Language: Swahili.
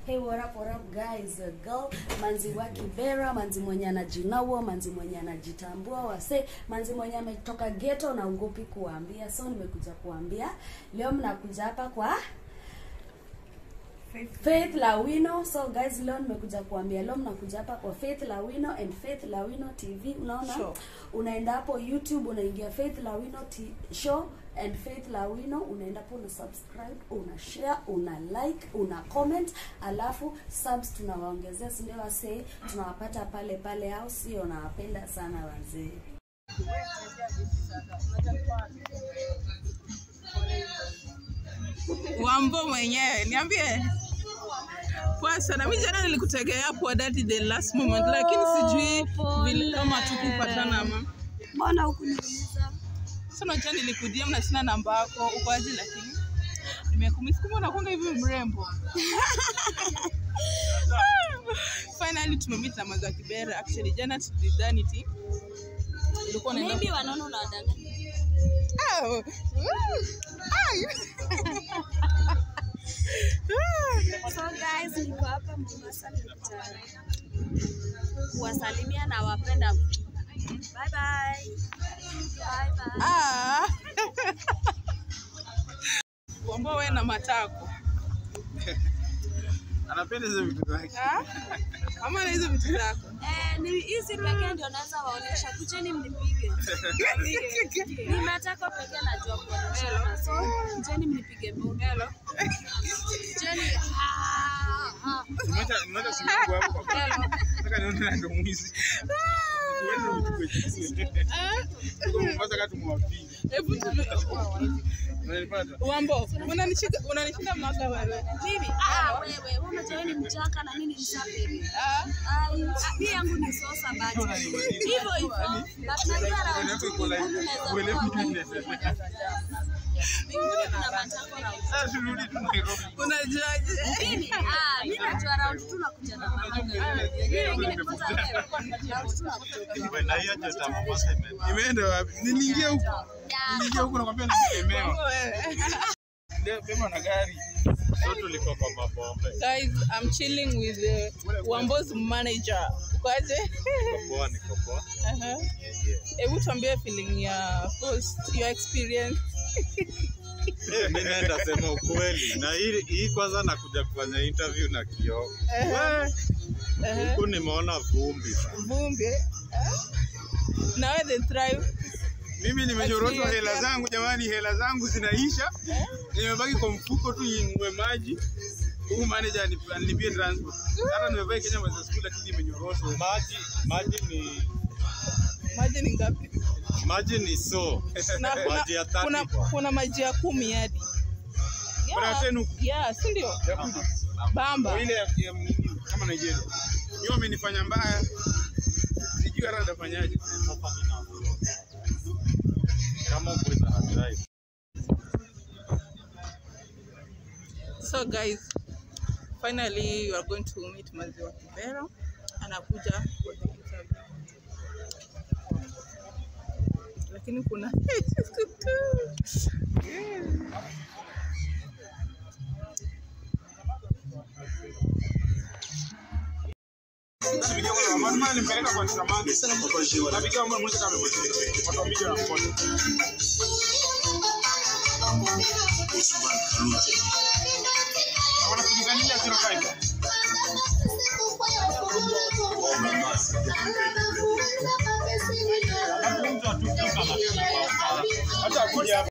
Hey, what up, what up guys? A girl, manzi wa Kibera, manzi mwenye anajinaua, manzi mwenye anajitambua, wase, manzi mwenye ametoka ghetto na ugopi kuambia. So nimekuja kuambia leo mnakuja hapa kwa Faith Lawino. So guys, leo nimekuja kuambia leo mnakuja hapa kwa Faith Lawino and Faith Lawino TV. Unaona? Show. Unaenda hapo YouTube unaingia Faith Lawino T show and Faith Lawino unaenda hapo una subscribe, una share, una like, una comment, alafu subs tunawaongezea, si ndio wasee? Tunawapata pale pale au sio? Nawapenda sana wazee. Wambo mwenyewe niambie. Poa sana. Mimi jana nilikutegea hapo at the last moment lakini sijui vile kama tukupatana ama. Mbona hukuniuliza? Sasa unajua nilikujia na sina namba yako uko aje lakini nimekumisi kumbe unakuanga hivi mrembo. Finally tumemeet na Maza Kibera. Actually jana tulidhani ti ulikuwa unaenda Maybe wanaona unawadanganya. Oh. Ai. So guys, niko hapa Mombasa nimekuja kuwasalimia na wapenda. Bye bye. Bye bye. Ah. Wambo wewe na matako. anapenda hizo vitu zake. Ah? Ama na hizo vitu zako. Eh, ni hizi pekee ndio naweza waonyesha. Kujeni mnipige. Ni matako pekee najua kuonyesha. So, kujeni mnipige mbele. Hello. Kujeni. Ah, ah. Nimeacha nimeacha simu yangu hapo kwa Hello. nataka nione na ndo mwizi. Tuende vitu kwetu. Tuko Mombasa kati mwapige. Hebu tu- Unanipata? Wambo, unanishika unanishinda mwaka wewe. Mimi, ah, wewe, wewe unajua wewe ni mchaka na mimi ni msafiri. Ah. Ai, hii yangu ni sosa but hivyo hivyo. But najua na Unaweza iko live. Uelewi kitu kinaendelea. mbinguni kuna matako na Sasa turudi tu Nairobi. Unajuaje? Mimi, ah, mimi najua round tu nakuja na mama. Mimi wengine kwanza wewe. Round tu nakuja. Na hiyo ndio tamu Mombasa imeenda. Nimeenda wapi? Niliingia huko. Ya, Niliingia huko nakwambia nimeelemewa. Wambo wewe. Ndio beba na gari. So tulikuwa kwa mabombe. Guys, I'm chilling with uh, Wambo's manager. Ukoaje? Niko poa, niko poa. Aha. Yeah, yeah. Hebu tuambie feeling ya first your experience. Eh, Mimi naenda sema ukweli. Na hii hii kwanza nakuja kufanya interview na Kioo. Aha. Aha. Huku nimeona vumbi sana. Vumbi. eh? Na wewe the thrive. Mimi nimenyoroshwa hela zangu jamani, hela zangu zinaisha. Nimebaki kwa mfuko tu inue maji. Huyu manager anip- anilipie transport. Hata nimevaa Kenya mwezi siku lakini nimenyoroshwa. Maji maji ni Maji ni ngapi? maji ni so. Na kuna, Maji ya kuna, 30 kuna maji ya kumi hadi. Kuna Yeah. tenu Yeah, si ndio? ya kunywa. Bamba. Kwa ile ya, ya mnini, kama Nigeria. Hiyo amenifanya mbaya. Sijui hata nitafanyaje. Kama uko na drive. So guys, finally you are going to meet Maziwa Kibera. Anakuja for the interview. Lakini kuna Napigia kwa mama, mama nimpeleka kwa samaki. Napigia mama mmoja kama amepotea. Watu wamija na mkono. Wanapigania 05. Hata mtu atukuka hata akuja hapa.